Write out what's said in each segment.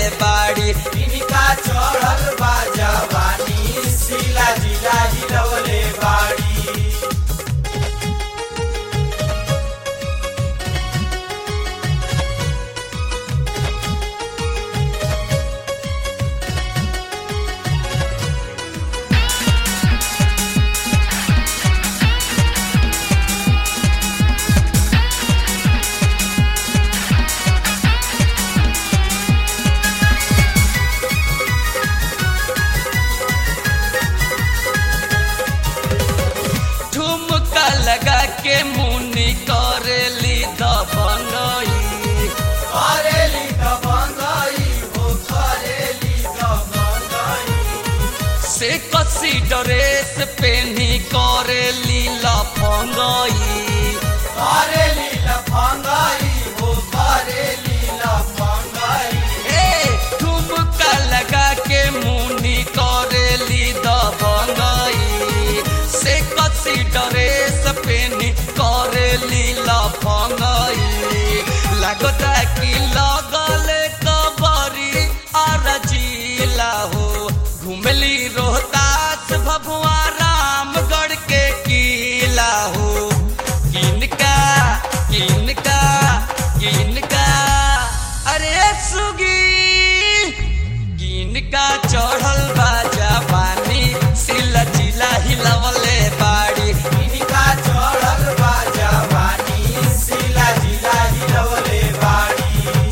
बाड़ी इनका चढ़ल बा जवानी सिला जिला हिलवले बाड़ी ठुमका लगा के मुनी करेली दबंगई करेली दबंगई हो करेली दबंगई से कसी ड्रेस पेनी करेली लफंगई करेली लफंगई हो करेली लफंगई ए ठुमका लगा के मुनी करेली दबंगई से कसी ड्रेस पेनी करेली लफंगई लगता कि लगल कबरी और जिला हो घुमली रोहतास भभुआ रामगढ़ के किला हो किनका किनका किनका अरे सुगी किनका चढ़ल बा जवानी सिला जिला हिलवले बाड़ी इनका चढ़ल बा जवानी सिला जिला हिलवले बाड़ी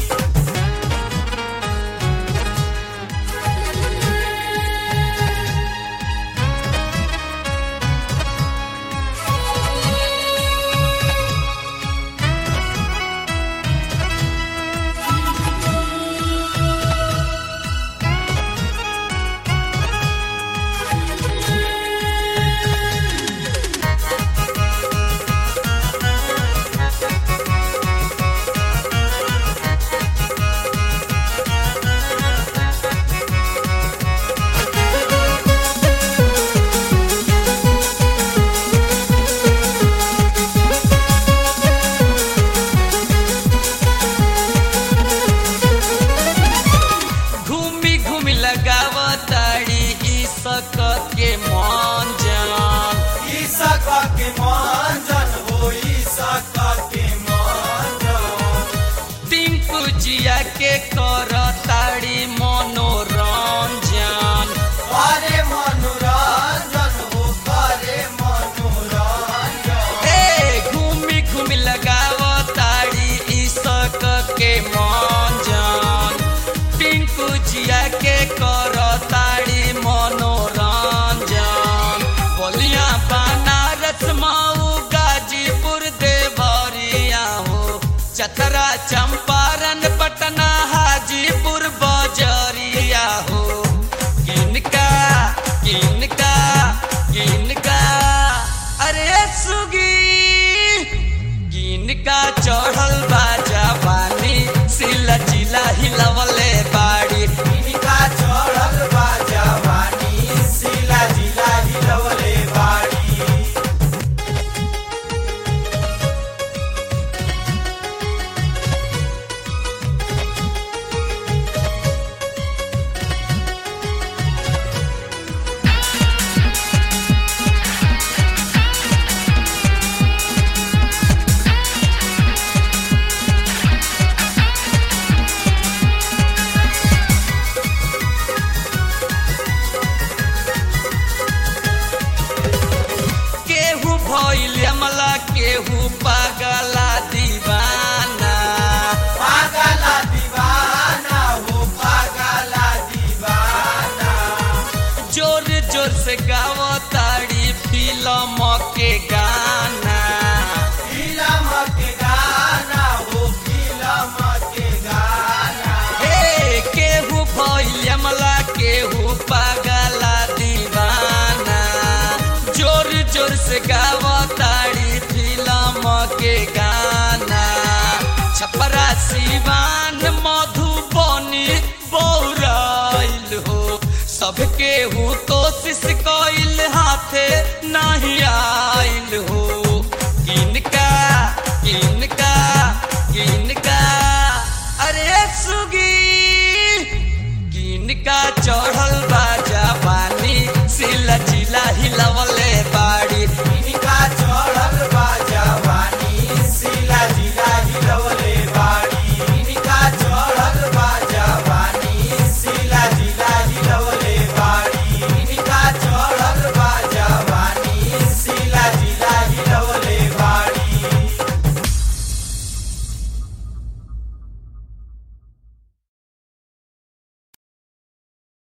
घूमी घूमी लगावताड़ी ई सकत के मन जान ईसक के मंजन हो ईसक के मंजन टिंकू जिया के करताड़ी मनोरंजन करे मनोरंजन हो करे मनोरंजन ए घूमी घूमी लगावताड़ी ई सकत के मन जान टिंकू जिया के करताड़ी मनोरंजन बोलिया बनारस माऊ गाजीपुर देवरिया हो चतरा चंपारण पटना हाजीपुर बजरिया हो किनका किनका किनका अरे सुगी किनका चढ़ल बा जवानी सिला जिला हिलवले बाड़ी इनका चढ़ल बा जवानी सिला जिला हिलवले बाड़ी केहू भइल अमला केहू पागला दीवाना पागला दीवाना हो पागला दीवाना जोर जोर से गावताड़ी फिल्म के गाना फिल्म के गाना हो फिल्म के गाना हे केहू भइल अमला केहू पागला दीवाना जोर जोर से गावताड़ी फिल्म के गाना छपरा सिवान मधुबनी बौराइल हो सबके हु कोशिश कइल हाथे नहीं आइल हो किनका किनका किनका अरे सुगी चढ़ल